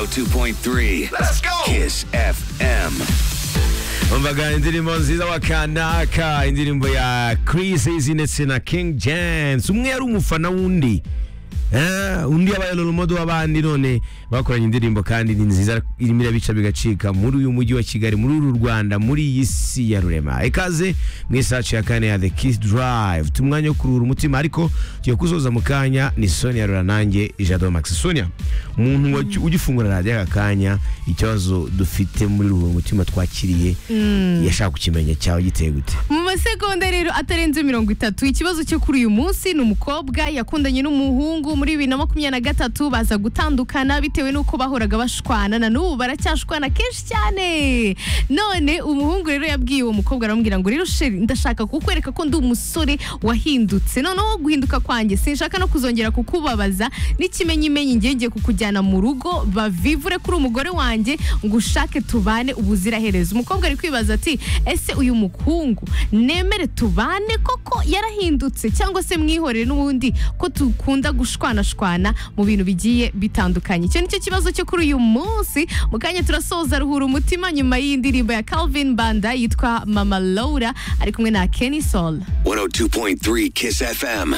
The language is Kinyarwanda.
102.3. Let's go. Kiss FM. umvaga indirimbo nziza wa kanaka indirimbo ya Chris Easy ndetse na King James umwe yari umufana w'undi Eh, undi yabaye rolomodo w'abandi none bakoranye indirimbo kandi ni nziza irimo irabica bigacika muri uyu mujyi wa kigali muri uru rwanda muri iyi si ya rurema ikaze mu isaci ya kane ya the kiss drive tumwanya wo kuruhura umutima ariko tugiye kuzoza mu kanya ni sonia rura nanjye jado max sonia umuntu wa- ujya ufungura radiyo aka kanya ikibazo dufite muri ruhura umutima twakiriye yashaka kukimenya cyawe giteye gute mu masegonda rero atarenze mirongo itatu ikibazo cyo kuri uyu munsi ni umukobwa yakundanye n'umuhungu muri bibiri na makumyabiri na gatatu baza gutandukana bitewe n'uko bahoraga bashwana na n'ubu baracyashwana kenshi cyane none umuhungu rero yabwiye uwo mukobwa aramubwira ngo rero sheri ndashaka kukwereka ko ndi umusore wahindutse noneho guhinduka kwanjye sinshaka no kuzongera kukubabaza n'ikimenyimenyi ngiye ngiye kukujyana mu rugo bavivure kuri umugore wanjye ngo ushake tubane ubuziraherezo umukobwa ari kwibaza ati ese uyu mukungu nemere tubane koko yarahindutse cyangwa se mwihorere n'ubundi ko dukunda gushwanashwana mu bintu bigiye bitandukanye icyo nicyo kibazo cyo kuri uyu munsi mu kanya turasoza ruhura umutima nyuma y'indirimbo ya Calvin Banda yitwa Mama Laura ari kumwe na Kenny Sol 102.3 Kiss FM.